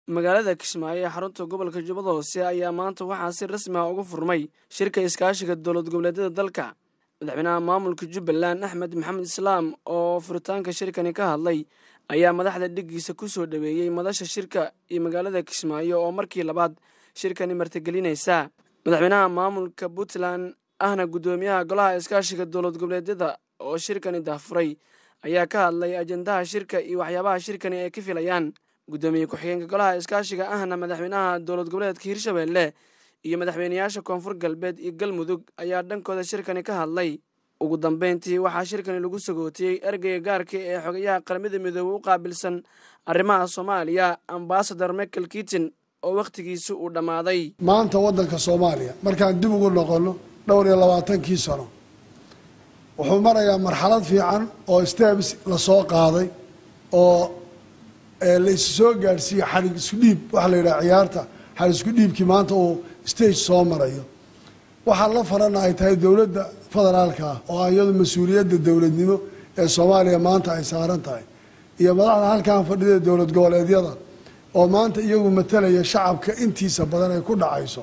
magaalada kismaayo ee xarunta gobolka jubbada hoose ayaa maanta waxaa si rasmi ah uga furmay shirka iskaashiga dowlad goboleedyada dalka madaxweynaha maamulka jubbaland axmed maxamed islaam oo furitaanka shirkani ka hadlay ayaa madaxda dhiggiisa ku soo dhoweeyey madasha shirka iyo magaalada kismaayo oo markii labaad shirkani martigelinaysa madaxweynaha maamulka puntland ahna guddoomiyaha golaha iskaashiga dowlad goboleedyada oo shirkani daafuray ayaa ka hadlay ajendaha shirka iyo waxyaabaha shirkani ay ka filayaan guddoomiye ku-xigeenka golaha iskaashiga ahna madaxweynaha dowlad goboleedka hirshabeelle iyo madaxweynayaasha koonfur galbeed iyo galmudug ayaa dhankooda shirkani ka hadlay ugu dambeyntii waxaa shirkani lagu sagootiyey ergeyga gaarka ee xogayaha qaramada midoobey u qaabilsan arrimaha soomaaliya ambasador michael kitin oo wakhtigiisi uu dhammaaday maanta waddanka soomaaliya markaan dib ugu noqonno dhowr iyo labaatankii sano wuxuu marayaa marxalad fiican oo steps lasoo qaaday oo la is soo gaadhsiiye xarig isku dhiib waxaa la yidhaha ciyaarta xarig isku dhiibkii maanta uu stage soo marayo waxaa la farana ay tahay dowladda federaalka ah oo iyadu mas-uuliyadda dowladnimo ee soomaaliya maanta ay saaran tahay iyo madaxda halkan fadhida dowlad goboleedyada oo maanta iyagu matalaya shacabka intiisa badan ay ku dhacayso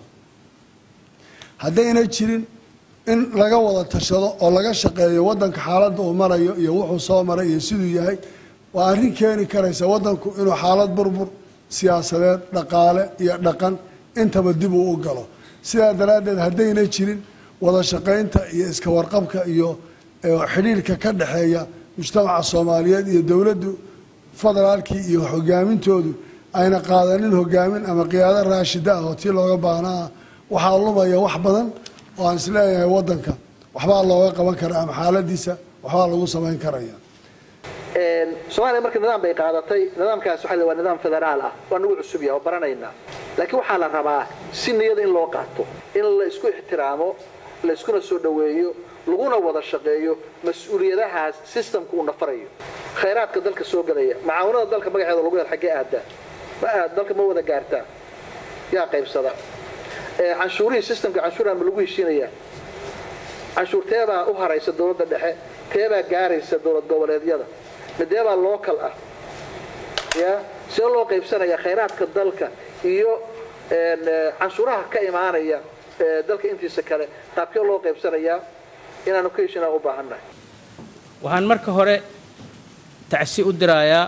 haddayna jirin in laga wada tashado oo laga shaqeeyo waddanka xaaladda uu marayo iyo wuxuu soo maray iyo siduu yahay waa arrin keeni karaysa waddanku inuu xaalad burbur siyaasadeed dhaqaale iyo dhaqan intaba dib uu u galo sidaa daraaddeed haddayna jirin wada shaqaynta iyo iska warqabka iyo xidhiirka ka dhexeeya mujtamaca soomaaliyeed iyo dowladdu federaalkii iyo hogaamintoodu ayna qaadanin hogaamin ama qiyaado raashida ah oo tii looga baahnaa waxaa lumaya wax badan oo aan isleeyahay waddanka waxbaa looga qaban karaa ama xaaladiisa waxbaa lagu samayn karaya soomaaliya marka nidaam bay qaadatay nidaamkaas waxa waa nidaam federaal ah waa nagu cusub yaha oo baranaynaa laakiin waxaa la rabaa si niyada in loo qaato in la isku ixtiraamo la iskuna soo dhoweeyo laguna wada shaqeeyo mas-uuliyadahaas systemka uu nafarayo khayraadka dalka soo gelaya macaawinada dalka magaceeda lagu hel xaggee aadaa ma aad dalka ma wada gaartaa yaa qaybsada canshuurihii systemka canshuuraha ma lagu heshiinayaa canshuur teebaa u haraysa dowladda dhexe teebaa gaaraysa dowlad goboleedyada mideebaa local ah ya see loo qaybsanaya khayraadka dalka iyo canshuuraha ka imaanaya dalka intiisa kale qaabkee loo qaybsanayaa inaanu ka heshinaa u baahannahay waxaan marka hore tacsi u dirayaa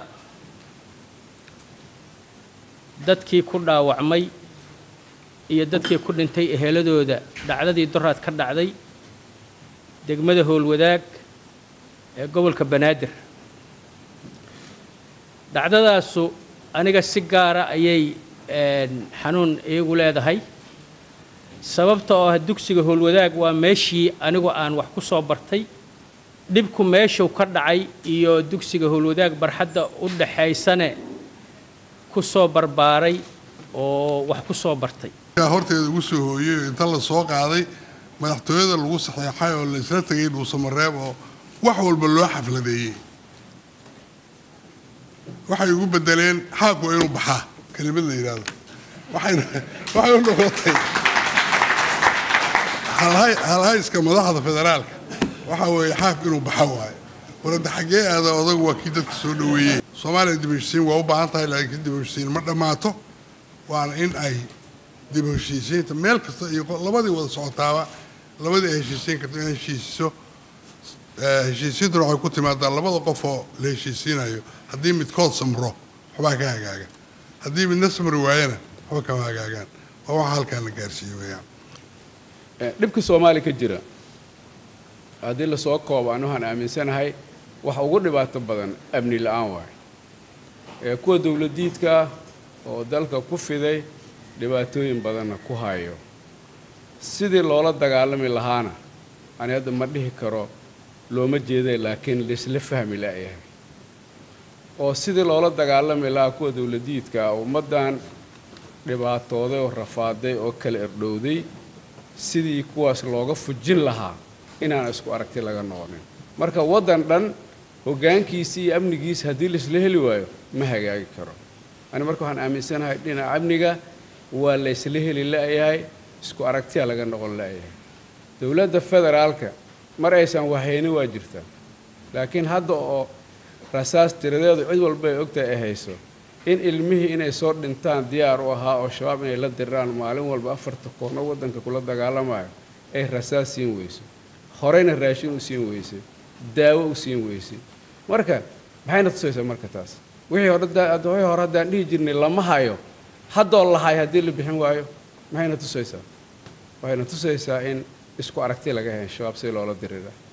dadkii ku dhaawacmay iyo dadkii ku dhintay eheladooda dhacdadii doraad ka dhacday degmada howlwadaag ee gobolka banaadir dhacdadaasu aniga si gaara ayay xanuun iigu leedahay sababta oo ah dugsiga howlwadaag waa meeshii anigu aan wax ku soo bartay dhibku meeshuu ka dhacay iyo dugsiga howlwadaag barxadda u dhaxaysane ku soo barbaaray oo wax ku soo bartay horteeda ugu soo hooyey inta la soo qaaday madaxtooyada lagu saxeexay oo la isla tegay dhuusamareeb oo wax walba loo xafladeeyey waxay ugu bedeleen xaaq waa inuu baxaa kelimad la yidhaahdo waxay u noqotay halhayska madaxda federaalka waxa weeye xaaq inuu baxa waayo warada xaggee aada odagu waa kii dadka soo dhoweeyey soomaaliya dib heshiisiin waa u baahan tahay laakiin dib heshiisiin ma dhammaato waana in ay dib heshiisiinta meel kasta iyo labadii wada socotaaba labadii ay heshiisiin karto in heshiisiso heshiisiintuna waxay ku timaadaa labada qof oo la heshiisiinayo haddii midkood samro waxbaa ka hagaaga haddii midna samri waayana waxba kama hagaagaan waa waxa halkaan la gaarsiiyey weeyaan dhibka soomaaliya ka jira haddii lasoo koobo an waxaan aaminsanahay waxa ugu dhibaato badan amni la-aan waayo ee kuwa dowladiidka ah oo dalka ku fiday dhibaatooyin badanna ku hayo sidii loola dagaalami lahaana ani hadda ma dhihi karo looma jeeday laakiin laisla fahmi la'yahay oo sidii loola dagaalami lahaa kuwa dowladiidka ah ummaddan dhibaatooday oo rafaaday oo kala erdhowday sidii kuwaas looga fujin lahaa inaan isku aragti laga noqonin marka waddan dhan hoggaankiisa iyo amnigiisa haddii laisla heli waayo ma hagaagi karo ani marka waxaan aaminsanahay dhinaca amniga waa laysla heli la'yahay isku aragtiya laga noqon la'yahay dowladda federaalka mar aysan wahayni waa jirtaa laakiin hadda oo rasaas tiradeedu cid walba ay ogtahay ay hayso in ilmihii inay soo dhintaan diyaar u ahaa oo shabaab inay la diraan maalin walba afarta koorno waddanka kula dagaalamayo ay rasaas siin weyso horeyna raashin u siin weysay daawo u siin weysay marka maxayna tusaysaa marka taas wixii hore wixii hore haddaan dhihi jirnay lama hayo haddoo lahay haddii la bixin waayo maxayna tusaysaa waxayna tusaysaa in isku aragti laga hayn shabaab si loola dirira